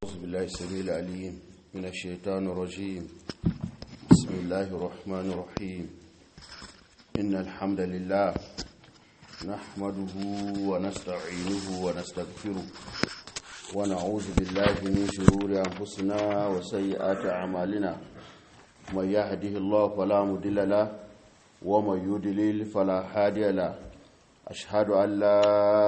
أعوذ بالله السميع العليم من الشيطان الرجيم بسم الله الرحمن الرحيم إن الحمد لله نحمده ونستعينه ونستغفره ونعوذ بالله من شرور أنفسنا وسيئات أعمالنا من يهده الله فلا مضل له ومن يضلل فلا هادي له أشهد أن لا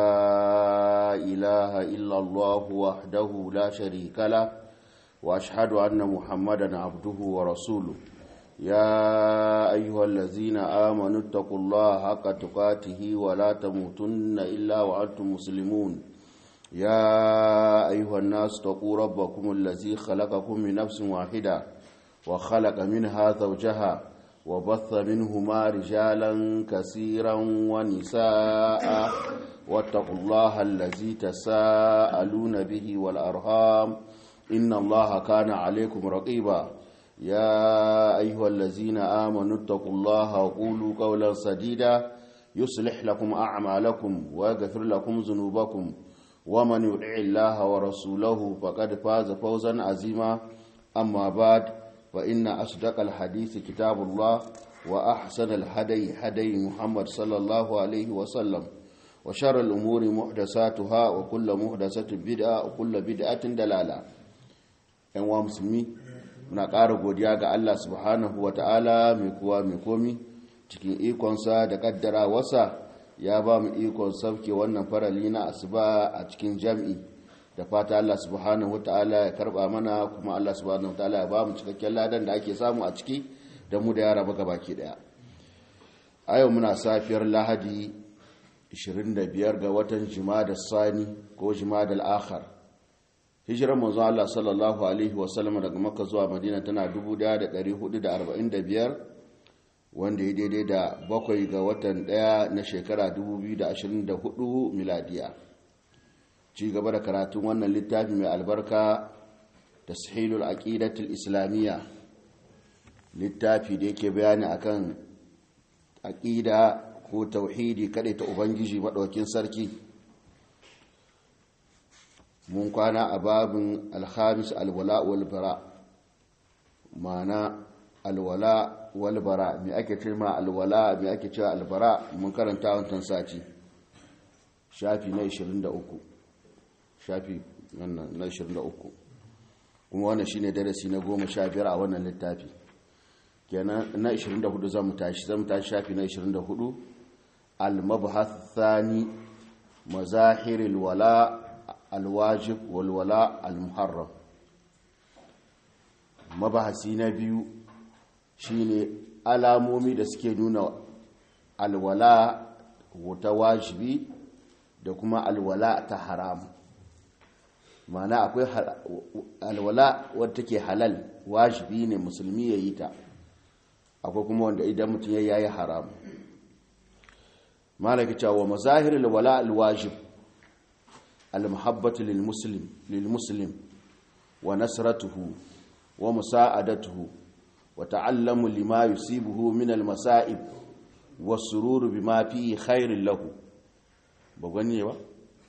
إله إلا الله وحده لا شريك له وأشهد أن محمدا عبده ورسوله يا أيها الذين آمنوا اتقوا الله حق تقاته ولا تموتن إلا وأنتم مسلمون يا أيها الناس اتقوا ربكم الذي خلقكم من نفس واحدة وخلق منها زوجها وبث منهما رجالا كثيرا ونساء واتقوا الله الذي تساءلون به والأرهام إن الله كان عليكم رقيبا يا أيها الذين آمنوا اتقوا الله وقولوا قولا سديدا يصلح لكم أعمالكم ويغفر لكم ذنوبكم ومن يطع الله ورسوله فقد فاز فوزا عظيما أما بعد فإن أصدق الحديث كتاب الله وأحسن الهدي هدي محمد صلى الله عليه وسلم وشر الأمور محدثاتها وكل محدثة بدعة وكل بدعة دلالة ‘yan wa musulmi muna ƙara godiya ga Allah subhanahu wa ta'ala mai kuwa mai komi cikin ikonsa da ƙaddara wasa ya ba mu ikon sauke wannan farali na asuba a cikin jam'i da fata Allah subhanahu wataala ya karba mana kuma Allah subhanahu wataala ya ba mu cikakken ladan da ake samu a ciki da mu da yara baka baki daya a yau muna safiyar lahadi 25 ga watan jimada sani ko jimada al-akhar hijirar manzo Allah sallallahu alaihi wasallam daga makka zuwa madina tana 1445 wanda ya daidai da bakwai ga watan daya na shekara 2024 miladiya ci gaba da karatun wannan littafi mai albarka da sahilul aqidatul islamiyya littafi da yake bayani akan aqida ko tauhidi kada ta ubangiji madaukin sarki mun kwana a babin alhamis alwala wal bara mana alwala wal bara me ake cewa alwala me ake cewa albara mun karanta wannan sati shafi na 23 shafi na 23 kuma wannan shine darasi na 15 a wannan littafi kenan na 24 zamu tashi zamu tashi shafi na 24 al-mabhath thani mazahir al-wala al-wajib wal wala al-muharram mabahasi na biyu shine alamomi da suke nuna alwala ta wajibi da kuma alwala ta haramu mana akwai alwala wadda take halal wajibi ne musulmi ya yi ta akwai kuma wanda idan mutum ya yayi haram malaka cewa mazahir alwala alwajib almuhabbatu lilmuslim lilmuslim wa nasratuhu wa musa'adatuhu wa ta'allamu lima yusibuhu min almasa'ib was-sururu bima fihi khairul lahu ba gani ba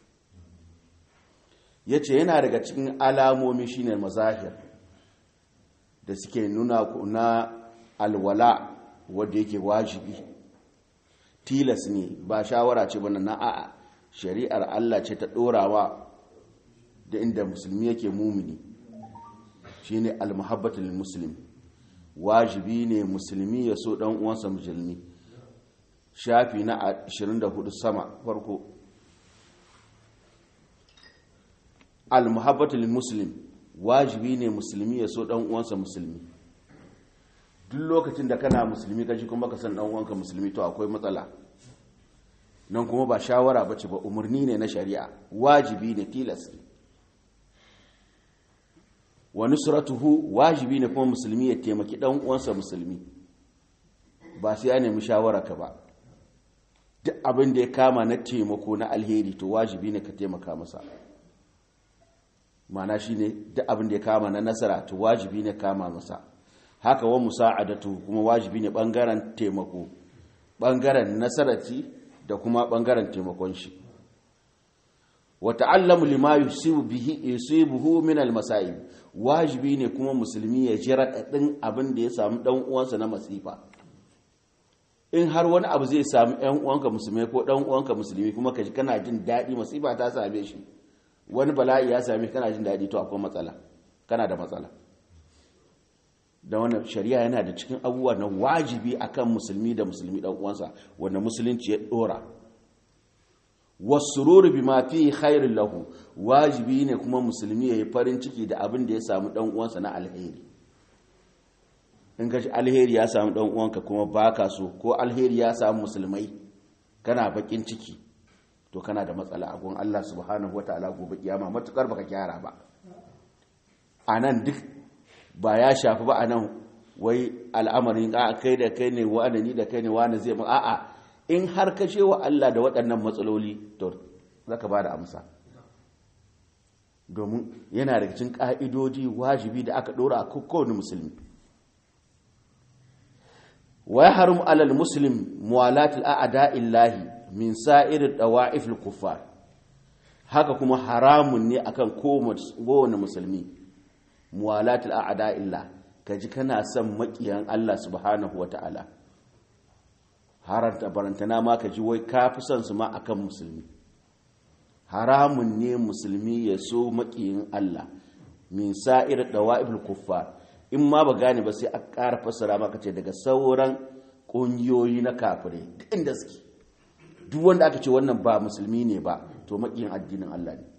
ya ce yana daga cikin alamomi shine mazahir da suke nuna na alwala wadda yake wajibi tilas ne ba shawara ce bana na a'a shari'ar Allah ce ta ɗorawa da inda musulmi yake mumini shine almuhabbatul muslim wajibi ne musulmi ya so dan uwansa musulmi shafi na 24 sama farko almuhabbatul muslim wajibi ne musulmi ya so dan uwansa musulmi duk lokacin da kana musulmi kaji kuma ka san dan uwanka musulmi to akwai matsala nan kuma ba shawara bace ba umarni ne na shari'a wajibi ne tilas wa nusratuhu wajibi ne kuma musulmi ya taimaki dan uwansa musulmi ba sai ya nemi shawara ka ba duk abin da ya kama na taimako na alheri to wajibi ne ka taimaka masa mana shi ne duk abin da ya kama na nasara to wajibi ne kama masa haka wa musa'adatu kuma wajibi ne bangaren taimako bangaren nasarati da kuma bangaren taimakon shi wa ta'allamu lima yusibu bihi yusibuhu min al-masa'ib wajibi ne kuma musulmi ya ji raɗaɗin abin da ya samu ɗan uwansa na masifa in har wani abu zai samu ɗan uwanka musulmi ko ɗan uwanka musulmi kuma ka ji kana jin daɗi masifa ta same shi wani bala'i ya same kana jin daɗi to akwai matsala kana da matsala da wannan shari'a yana da cikin abubuwa na wajibi akan musulmi da musulmi ɗan uwansa wanda musulunci ya ɗora wasururu bima fi khairin lahu wajibi ne kuma musulmi ya yi farin ciki da abin da ya samu dan uwansa na alheri in ka alheri ya samu dan uwanka kuma baka so ko alheri ya samu musulmai kana bakin ciki to kana da matsala a gun Allah subhanahu wataala gobe kiyama matukar baka gyara ba anan duk ba ya shafi ba anan wai al'amarin a kai da kai ne wani ni da kai ne wani zai ba a'a in har ka ce wa Allah da waɗannan matsaloli to za ka ba da amsa domin yana da cikin ƙa'idoji wajibi da aka ɗora a kowane musulmi wai harum alal muslim muwalatul a'ada illahi min sa'irin dawa'ifil kuffar haka kuma haramun ne akan kowane musulmi muwalatul a'ada illah kaji kana son maƙiyan Allah subhanahu wa ta'ala haranta barantana ma ka ji wai ka fi son su ma akan musulmi haramun ne musulmi ya so makiyin Allah min sa'ir dawa'ibul kuffar in ma ba gane ba sai a ƙara fassara maka ce daga sauran ƙungiyoyi na kafirai duk inda suke duk wanda aka ce wannan ba musulmi ne ba to makiyin addinin Allah ne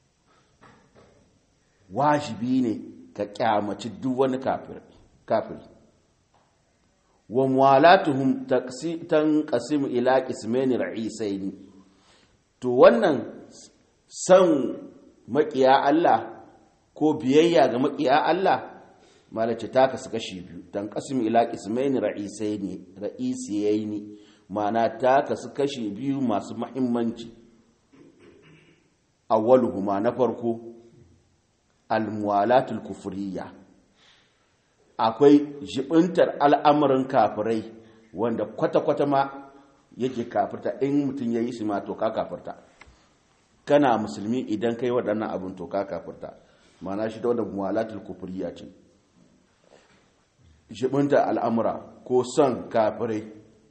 wajibi ne ka kyamaci duk wani kafiri wa muwalatuhum tanqasimu ila qismaini ra'isaini to wannan san makiya Allah ko biyayya ga makiya Allah malace ta kasu kashi biyu tanqasimu ila qismaini ra'isaini ra'isiyaini ma'ana ta kasu kashi biyu masu muhimmanci awwaluhuma na farko al-muwalatul kufriyya akwai jibintar al'amuran kafirai wanda kwata-kwata ma yake kafirta in mutum ya yi su ma to ka kafirta kana musulmi idan kai waɗannan abin to ka kafirta mana shi da wadda muwalatul kufuriya ce jibintar al'amura ko son kafirai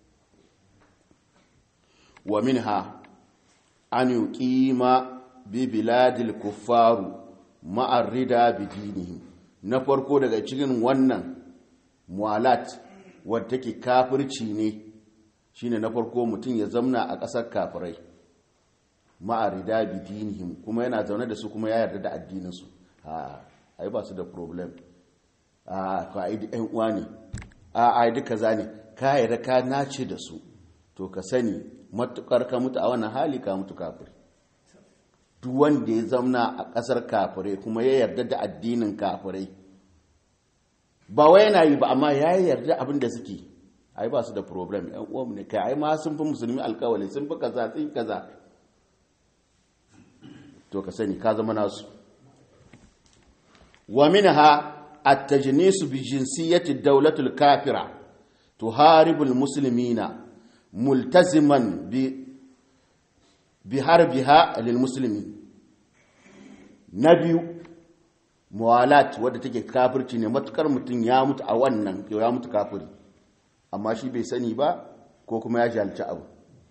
wa minha an yi ƙima bibiladil kufaru ma'arrida bidinihim na farko daga cikin wannan mualat wadda take kafirci ne shine na farko mutum ya zamna a ƙasar kafirai ma'arida bidinihim kuma yana zaune da su kuma ya yarda da addininsu a ai ba su da problem a ka ai ɗan uwa ne a ai duka za ne ka yarda ka nace da su to ka sani matukar ka mutu a wannan hali ka mutu kafiri duk wanda ya zamna a ƙasar kafirai kuma ya yarda da addinin kafirai ba wai yana yi ba amma ya yarda abin da suke ai ba su da problem yan uwanmu ne kai ai ma sun fi musulmi alkawali sun fi kaza sun kaza to ka sani ka zama nasu wa minha at-tajnisu bi jinsiyati ad-dawlati al-kafira tuharibu al-muslimina multaziman bi biharbiha lil muslimin na biyu muwalat wadda take kafirci ne matukar mutum ya mutu a wannan ya mutu kafiri amma shi bai sani ba ko kuma ya jalci abu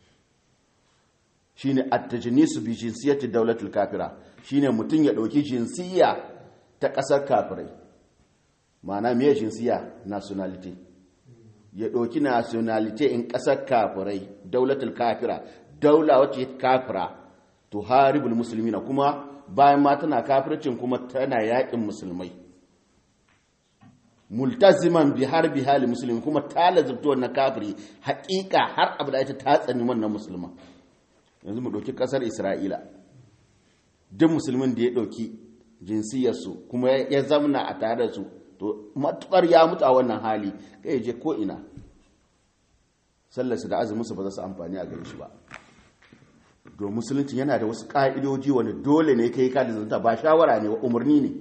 shine at-tajnisu bi jinsiyati dawlatil kafira shine mutum ya dauki jinsiya ta kasar kafirai ma'ana me jinsiya nationality ya dauki nationality in kasar kafirai dawlatul kafira daula wacce kafira to haribul muslimina kuma bayan ma tana kafircin kuma tana yakin musulmai multaziman bi harbi hali musulmi kuma ta lazabta wannan kafiri hakika har abu da ita ta tsani wannan musulman yanzu mu ɗauki ƙasar isra'ila duk musulmin da ya ɗauki jinsiyarsu kuma ya zamna a tare da su to matukar ya mutu a wannan hali kai je ko ina sallarsu da azuminsu ba za su amfani a gare shi ba don musulunci yana da wasu ƙa'idoji wani dole ne kai ka zanta ba shawara ne wa umarni ne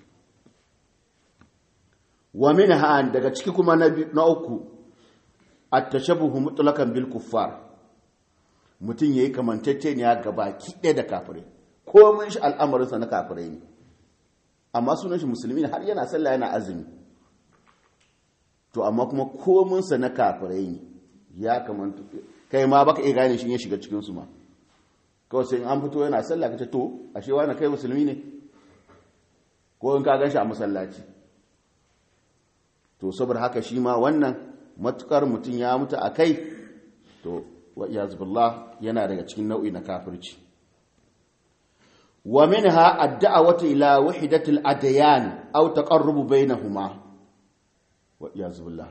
wa min ha'an daga ciki kuma na uku a tashabuhu mutulakan bil kuffar mutum ya yi kamantacceniya ga baki ɗaya da kafirai komin shi al'amarinsa na kafirai ne amma sunan shi musulmi ne har yana sallah yana azumi to amma kuma kominsa na kafirai ne ya kamanta kai ma baka iya gane shi ya shiga cikinsu ma kawai sai an fito yana sallah ka ce to ashe wani kai musulmi ne ko in ka gan shi a masallaci to saboda haka shi ma wannan matukar mutum ya mutu a kai to wa iyazubillah yana daga cikin nau'i na kafirci wa minha ad-da'watu ila wahdatil adyan aw taqarrubu bainahuma wa iyazubillah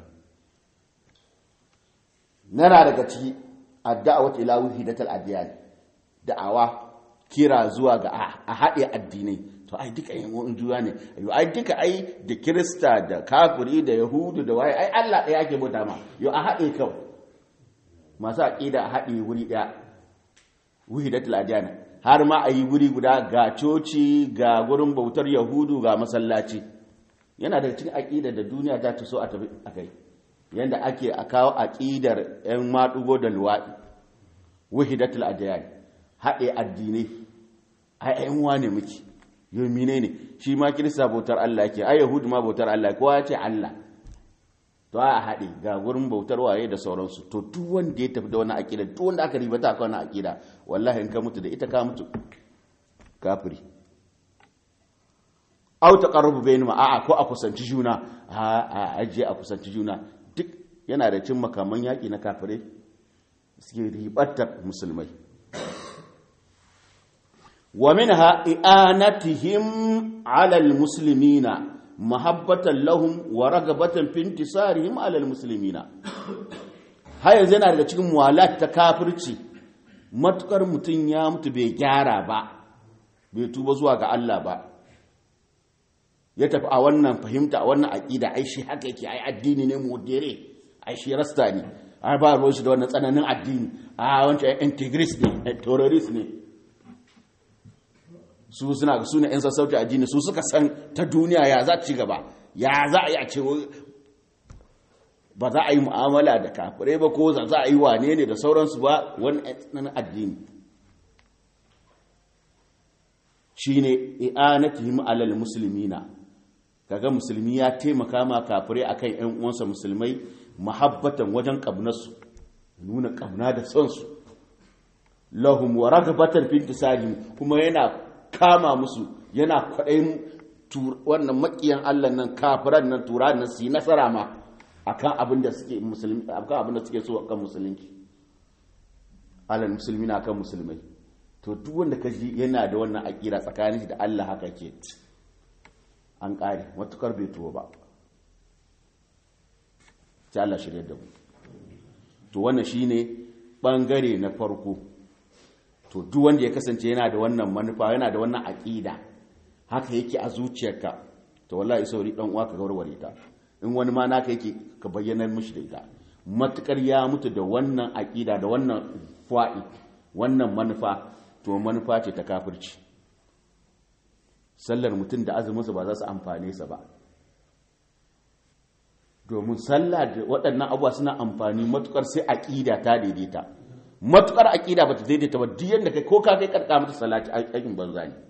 nana daga ciki ad-da'watu ila wahdatil adyan da'awa kira zuwa ga a haɗe addinai to ai duka yin wa'in juya ne yau ai duka ai da kirista da kafiri da yahudu da waye ai allah ɗaya ake bauta ma yau a haɗe kawai masu aƙida a haɗe wuri ɗaya wuhi da tiladiyana har ma a yi wuri guda ga coci ga gurin bautar yahudu ga masallaci yana daga cikin aƙida da duniya ta ta so a tafi a kai yadda ake a kawo aƙidar 'yan maɗugo da luwaɗi wuhi da tiladiyana haɗe addinai ai ayan wane muke yau mine ne shi ma kirista bautar Allah ke ai yahudu ma bautar Allah kowa ya ce Allah to a haɗe ga gurin bautar waye da sauransu to duk wanda ya tafi da wani aƙida duk wanda aka ribata aka wani aƙida wallahi in ka mutu da ita ka mutu kafiri au taqarrubu bainahum a'a ko a kusanci juna a ajiye a kusanci juna duk yana da cin makaman yaƙi na kafirai suke ribatar musulmai ومنها إعانتهم على المسلمين محبة لهم ورغبة في انتصارهم على المسلمين هاي yana daga cikin muwalat ta kafirci matukar mutum ya mutu bai gyara ba bai tuba zuwa ga Allah ba ya tafi a wannan fahimta a wannan aqida ai shi haka yake ai addini ne modere ai shi rasta ne ai ba ruwan shi da wannan tsananin addini a wancan integrist ne terrorist ne su suna su ne 'yan sassauci addini su suka san ta duniya ya za ci gaba ya za a yi a ce ba za a yi mu'amala da kafirai ba ko za a yi wane ne da sauransu ba wani ɗan addini shi ne i'anatihim alal musulmina kaga musulmi ya taimaka ma kafirai akan 'yan uwansa musulmai mahabbatan wajen ƙabnarsu nuna ƙabna da sonsu lahum wa ragabatan fi intisarihim kuma yana kama musu yana kwaɗayin wannan makiyan Allah nan kafiran nan tura nan su yi nasara ma akan abin da suke musulmi akan abin da suke so akan musulunci alal musulmi na kan musulmai to duk wanda ka ji yana da wannan akira tsakanin shi da Allah haka ke an ƙare matukar bai tuwo ba sai Allah shirya da mu to wannan shine bangare na farko to duk wanda ya kasance yana da wannan manufa yana da wannan aƙida haka yake a zuciyarka to wallahi sauri dan uwa ka warware ta in wani ma naka yake ka bayyana mishi da ita matukar ya mutu da wannan aƙida da wannan fa'i wannan manufa to manufa ce ta kafirci sallar mutum da azuminsa ba za su amfane sa ba domin sallah da waɗannan abuwa suna amfani matukar sai aƙida ta daidaita matukar aƙida ba ta daidaita ba duk yadda kai ko ka kai karka mata salati aikin banza ne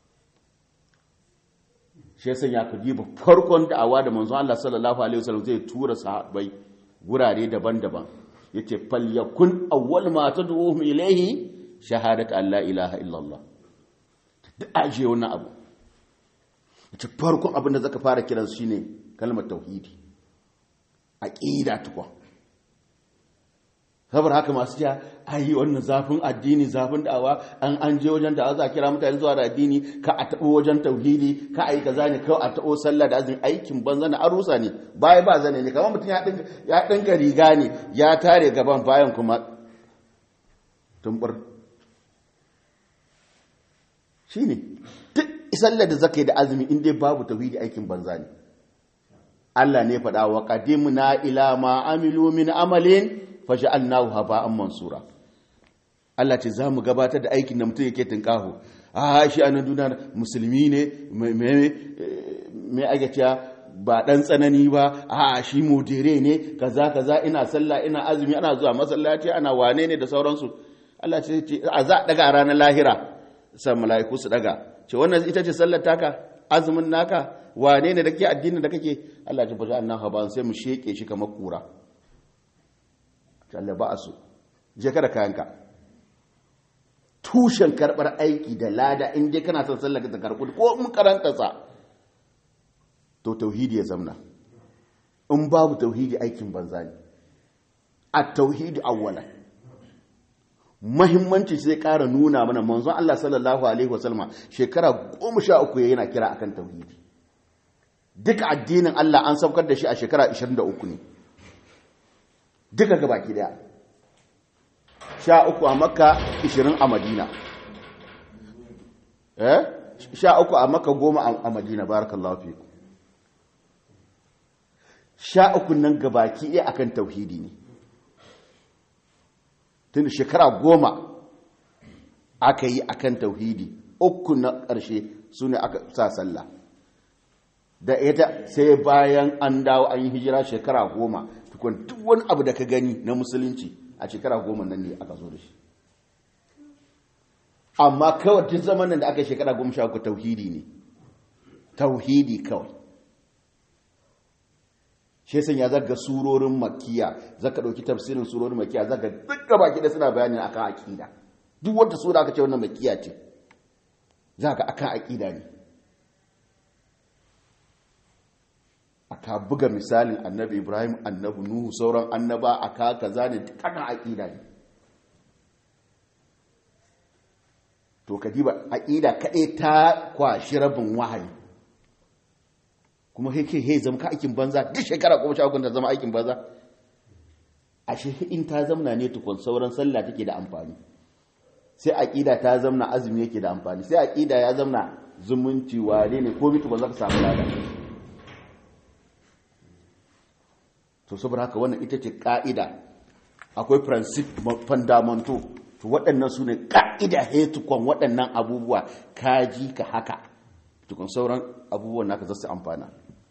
shi yasa ya ku diba farkon da'awa da manzon Allah sallallahu alaihi wasallam zai tura sahabbai gurare daban-daban yace fal yakun awwal ma tad'uhum ilayhi shahadat an la ilaha illallah duk aje wannan abu yace farkon abin da zaka fara kiransu shine kalmar tauhidi aqida tukwa saboda haka masu cewa ayi wannan zafin addini zafin da'awa an an je wajen da za a kira mutane zuwa da addini ka a taɓo wajen tauhidi ka a yi kaza ne kawai a taɓo sallah da azumi aikin banza na arusa ne baya ba zane ne kamar mutum ya ɗinka riga ne ya tare gaban bayan kuma tumbur shi ne duk sallah da zaka yi da azumi in dai babu tauhidi aikin banza ne Allah ne faɗa wa qadimna ila ma amilu min amalin faja'alnahu haba'an mansura Allah ce za mu gabatar da aikin da mutum yake tunkaho a shi anan duniya musulmi ne mai agaciya ba dan tsanani ba a shi modere ne kaza kaza ina sallah ina azumi ana zuwa masallaci ana wane ne da sauransu Allah ce a za a daga ranar lahira san mala'iku su daga ce wannan ita ce sallar taka azumin naka wane ne da ke addinin da kake Allah ya bata annan haban sai mu sheke shi kamar kura Allah ba su je kada kayanka tushen karbar aiki da lada in dai kana son sallar ka karbu ko mun karanta sa to tauhidi ya zamna in babu tauhidi aikin banza ne a tauhidi awwalan mahimmanci sai ƙara nuna mana manzon Allah sallallahu alaihi wasallam shekara goma sha uku yana kira akan tauhidi duka addinin Allah an saukar da shi a shekara 23 ne duka gabaki daya sha uku a makka 20 a madina eh sha uku a makka goma a madina barakallahu fiku sha uku nan gabaki ɗaya akan tauhidi ne tun shekara goma aka yi akan tauhidi uku na ƙarshe su ne aka sa sallah da ita sai bayan an dawo an yi hijira shekara goma tukun duk wani abu da ka gani na musulunci a shekara goma nan ne aka zo da shi amma kawai duk zamanin da aka yi shekara goma sha uku tauhidi ne tauhidi kawai shi yasan ya zaga surorin makiya zaka dauki tafsirin surorin makiya zaka dukkan baki da suna bayani akan aqida duk wanda sura aka ce wannan makiya ce zaka akan aqida ne aka buga misalin annabi Ibrahim annabi Nuhu sauran annaba aka kaza ne dukkan aqida ne to kadiba aqida kadai ta kwashi rabin wahayi kuma yake he zama ka aikin banza duk shekara kuma sha ta zama aikin banza ashe in ta zamna ne tukun sauran sallah take da amfani sai aqida ta zamna azumi yake da amfani sai aqida ya zamna zumunci wane ne ko bitu za ka samu lada to saboda haka wannan ita ce ka'ida akwai principe fundamental to waɗannan su ne ka'ida he tukun waɗannan abubuwa kaji ka haka tukun sauran abubuwan naka zasu amfana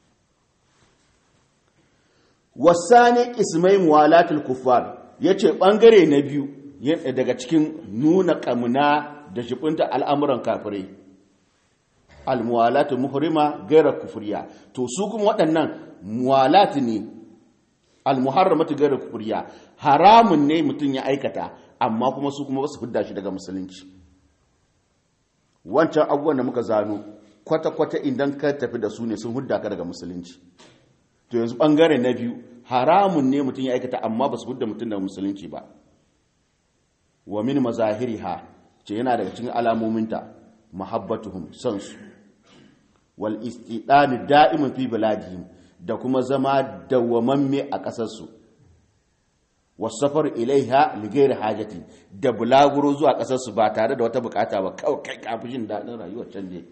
wasani ismai muwalatul kuffar yace bangare na biyu daga cikin nuna kamuna da shibinta al'amuran kafirai almuwalatu muhrima gaira kufriya to su kuma waɗannan muwalat ne almuharramatu gaira kufriya haramun ne mutum ya aikata amma kuma su kuma basu fidda shi daga musulunci wancan abubuwan da muka zano kwata-kwata idan ka tafi da su ne sun hudda ka daga musulunci to yanzu bangare na biyu haramun ne mutum ya aikata amma ba su hudda mutum daga musulunci ba wa min mazahiriha ce yana daga cikin alamominta mahabbatuhum son su wal istidani da'iman fi biladihim da kuma zama dawwamamme a kasar su wasafar ilaiha lighairi hajati da bulaguro zuwa kasar su ba tare da wata bukata ba kawai kai kafin jin dadin rayuwar can ne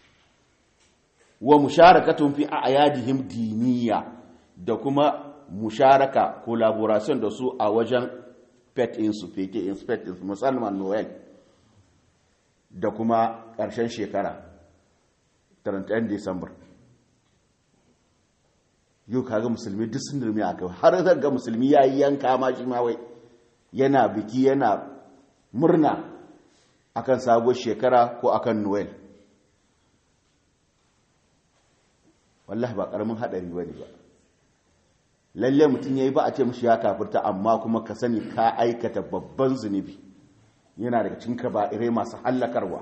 wa musharakatun fi a'yadihim diniya da kuma musharaka collaboration da su a wajen pet insu feke inspect insu musamman noel da kuma ƙarshen shekara 31 december yau kaga musulmi duk sun dirmi a kai har ga musulmi ya yi yanka ma shi ma wai yana biki yana murna akan sabuwar shekara ko akan noel wallahi ba karamin hadari bane ba lalle mutum yayi ba a ce mishi ya kafirta amma kuma ka sani ka aikata babban zunubi yana daga cikin kaba'irai masu hallakarwa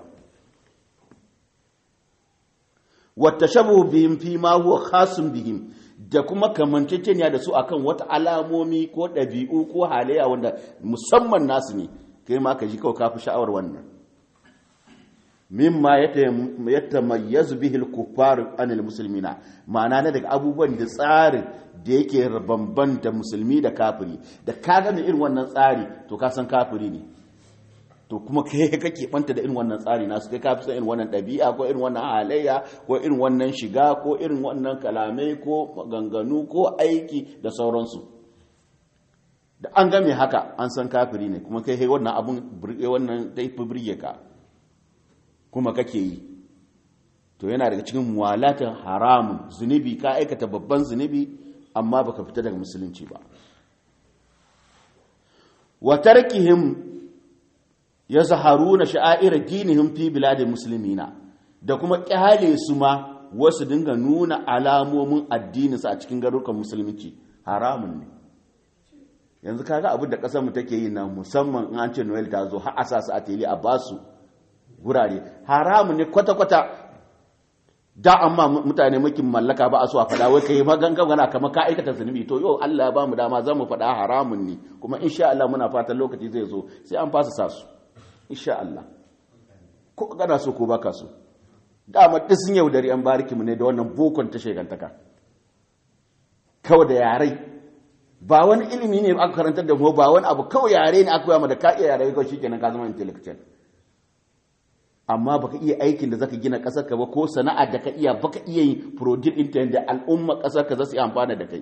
wata shabu bihim fi ma huwa khasun bihim da kuma kamanceceniya da su akan wata alamomi ko ɗabi'u ko halayya wanda musamman nasu ne kai ma ka ji kawai kafi sha'awar wannan mimma ya tamayyazu bihi al-kuffar anil muslimina ma'ana na daga abubuwan da tsarin da yake bambanta musulmi da kafiri da ka gane irin wannan tsari to ka san kafiri ne to kuma kai kake banta da irin wannan tsari nasu kai ka fi san irin wannan ɗabi'a ko irin wannan halayya ko irin wannan shiga ko irin wannan kalamai ko maganganu ko aiki da sauransu da an game haka an san kafiri ne kuma kai wannan abun wannan dai fi birge ka kuma kake yi to yana daga cikin muwalatin haramun zunubi ka aikata babban zunubi amma baka fita daga musulunci ba wa tarkihim ya zaharuna sha'air dinihim fi biladil muslimina da kuma kyale su ma wasu dinga nuna alamomin addininsu a cikin garurukan musulunci haramun ne yanzu kaga abin da kasar mu take yi na musamman in an ce Noel ta zo har a sa su a tele a basu gurare haramun ne kwata-kwata da amma mutane mukin mallaka ba a so a faɗa wai kai magangana kamar ka aikata zunubi to yau Allah ya ba mu dama za mu faɗa haramun ne kuma insha Allah muna fatan lokaci zai zo sai an fasa sa su insha Allah ko gana so ko baka so dama duk sun yaudari an bariki mu ne da wannan bokon ta shegantaka kawai da yarai ba wani ilimi ne aka karantar da mu ba wani abu kawai yare ne aka koya mu da ka iya yare kawai shikenan ka zama intellectual amma baka iya aikin da zaka gina kasar ka ba ko sana'ar da ka iya baka iya yin produce din da al'umma kasar ka za su yi amfana da kai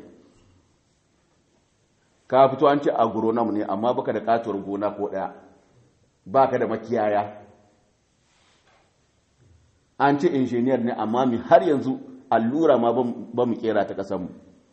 ka fito an ce agronom ne amma baka da katuwar gona ko daya baka da makiyaya an ce injiniyar ne amma mi har yanzu allura ma ba mu kera ta kasanmu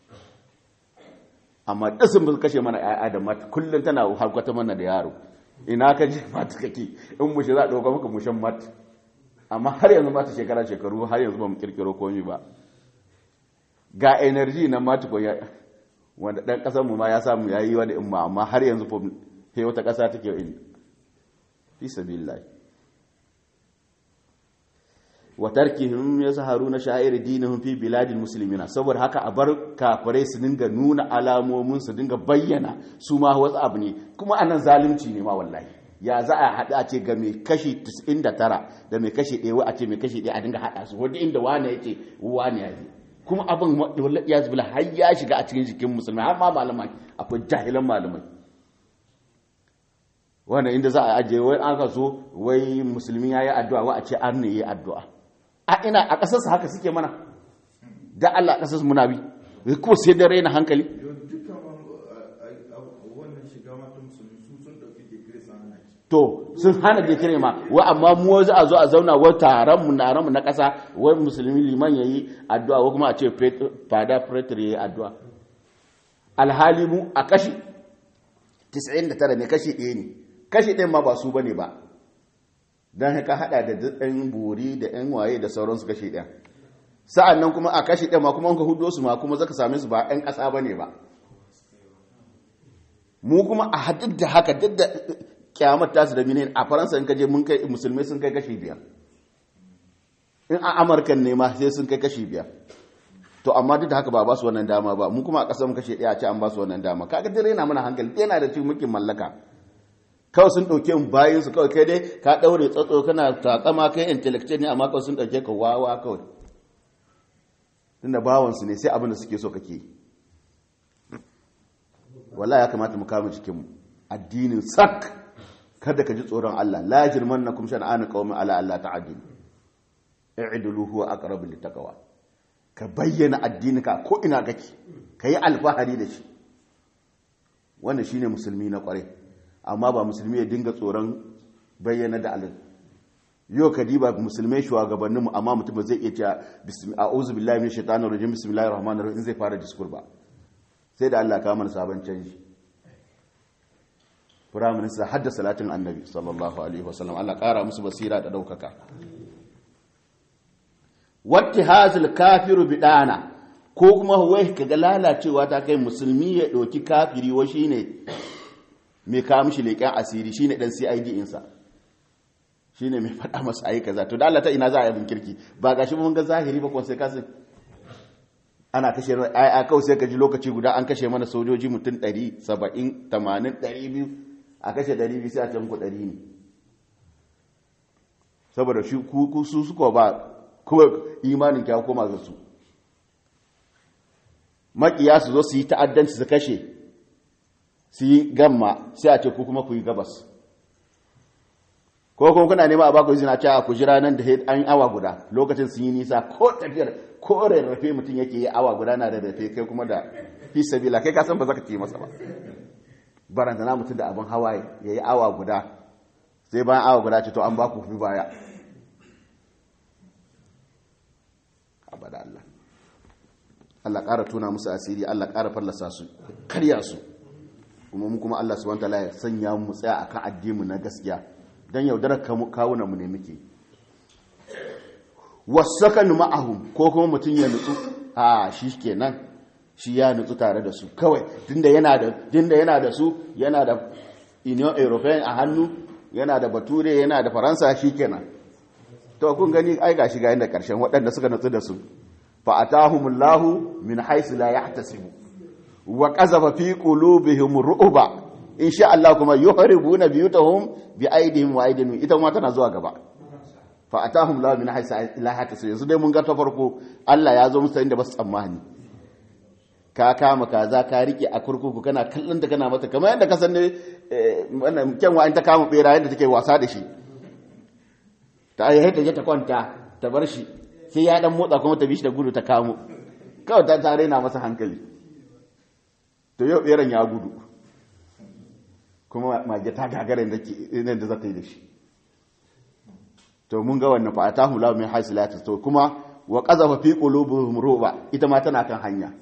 amma ɗasin ba kashe mana ‘ya'ya da mata kullum tana harkwata mana da yaro ina ka ji mata kake in mushe za a ɗauka maka mushen mata amma har yanzu mata shekara shekaru har yanzu ba mu kirkiro komi ba ga energy na mata ko ya wanda ɗan ƙasarmu ma ya samu ya yi wani imma amma har yanzu fa wata ƙasa take in fi sabilillahi wa tarkihim yazharuna sha'ir dinihim fi biladil muslimina saboda haka a bar kafirai su dinga nuna alamomin su dinga bayyana su ma wasu abu ne kuma anan zalunci ne ma wallahi ya za a haɗu a ce ga mai kashi 99 da mai kashi ɗaya a ce mai kashi ɗaya a dinga haɗa su wadda inda wane yake wane ya yi kuma abin wallahi ya zubila har ya shiga a cikin jikin musulmai har ma malamai akwai jahilan malamai wanda inda za a ajiye wai aka zo wai musulmi ya yi addu'a wa a ce an ne yi addu'a a ina a ƙasarsa haka suke mana da Allah a ƙasarsa muna bi kuma sai da raina hankali to sun hana da kire ma wa amma mu za a zo a zauna wa taron mu na mu na ƙasa wai musulmi liman yayi addu'a ko kuma a ce fada pretor yayi addu'a alhali mu a kashi 99 ne kashi ɗaya ne kashi ɗin ma ba su bane ba don haka hada da ɗan buri da ɗan waye da sauransu kashi ɗaya sa'an nan kuma a kashi ɗaya ma kuma ka hudo su ma kuma zaka same su ba ɗan ƙasa ba ne ba mu kuma a hadduk da haka duk da kyamar tasu da minin a faransa in kaje mun kai musulmai sun kai kashi biyar in a amurka ne ma sai sun kai kashi biyar to amma duk da haka ba ba su wannan dama ba mu kuma a ƙasar mu kashe ɗaya a ce an ba su wannan dama kaga dai yana mana hankali yana da cikin mulkin mallaka kawai sun ɗauke mu bayan su kawai kai dai ka ɗaure tsatso kana takama kai intellectual ne amma kawai sun ɗauke ka wawa kawai tunda bawansu ne sai abin da suke so kake wala ya kamata mu kama jikinmu addinin sak kada ka ji tsoron Allah la jirmannakum shan'anu qaumin ala Allah ta'dilu i'dilu huwa aqrabu littaqwa ka bayyana addininka ko ina kake kai alfahari da shi wannan shine musulmi na kware amma ba musulmi ya dinga tsoron bayyana da alin yau ka diba musulmai shugabanninmu amma mutum ba zai iya cewa a'udhu billahi minash shaitanir rajim bismillahir rahmanir rahim zai fara diskur ba sai da Allah ka mana sabon canji Prime Minister hadda salatin Annabi sallallahu alaihi wasallam Allah kara musu basira da daukaka wattihazul kafiru bidana ko kuma wai kaga lalacewa ta kai musulmi ya doki kafiri wa shine mai kawo mishi leƙen asiri shine dan CID insa shine mai faɗa masa ayi kaza to da Allah ta ina za a yi kirki ba gashi mun ga zahiri ba ko sai kasin ana kashe ai a kawai sai ka ji lokaci guda an kashe mana sojoji mutum 100 70 80 200 a kashe 200 sai a can ku 100 ne saboda shi ku su suka ba kuma imanin kya koma ga su makiya su zo su yi ta'addanci su kashe su yi gamma sai a ce ku kuma ku yi gabas ko kuma kuna nema a baku izina cewa ku jira nan da an awa guda lokacin sun yi nisa ko tafiyar ko rarrafe mutum yake yi awa guda na rarrafe kai kuma da fi sabila kai ka san ba za ka ce masa ba barantana mutum da abin hawa ya yi awa guda sai bayan awa guda ce to an baku fi baya abada Allah Allah ƙara tuna musu asiri Allah ƙara fallasa su karya su kuma mu kuma Allah subhanahu wataala ya sanya mu tsaya akan addini na gaskiya don yaudarar kawunan mu ne muke wasakan ma'ahum ko kuma mutum ya nutsu a shi kenan shi ya nutsu tare da su kawai tunda yana da tunda yana da su yana da union european a hannu yana da bature yana da faransa shi kenan to kun gani ai gashi ga inda karshen waɗanda suka nutsu da su fa atahumullahu min haythu la yahtasibu wa qazafa fi qulubihim ru'ba insha Allah kuma yuhribuna biyutahum bi aidihim wa aidihim ita ma tana zuwa gaba fa atahum la min haythu la yahtasibu yanzu dai mun ga ta farko Allah ya zo musu inda ba su tsammani ka kama kaza ka rike a kurkuku kana kallon da kana mata kamar yadda ka san ne wannan kyanwa in ta kama bera yadda take wasa da shi ta yi ta je ta kwanta ta bar shi sai ya dan motsa kuma ta bi shi da gudu ta kamo kawai ta tare na masa hankali to yau beran ya gudu kuma mage ta gagara da ke da za ta yi da shi to mun ga wannan fa atahu la min hasilat to kuma wa qazafa fi qulubihim ruba ita ma tana kan hanya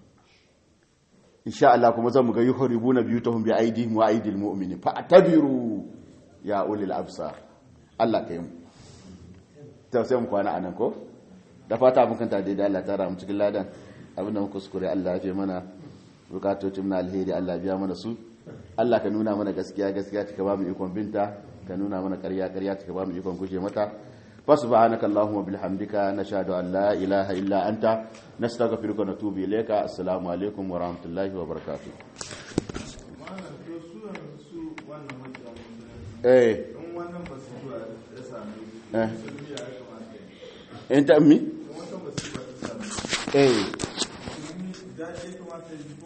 insha Allah kuma zan mu ga yuhribuna biyutahum bi aidihim wa aidil mu'minin fa atabiru ya ulil absar Allah kai mu to sai mu kwana anan ko da fata mun kanta da Allah tara mu cikin ladan abinda muka kuskure Allah ya fi mana bukatocin na alheri Allah biya mana su Allah ka nuna mana gaskiya gaskiya ka ba mu ikon binta ka nuna mana ƙarya ƙarya ka ba mu ikon guje mata فسبحانك اللهم وبحمدك نشهد أن لا إله إلا أنت نستغفرك ونتوب إليك السلام عليكم ورحمة الله وبركاته eh eh ta mi eh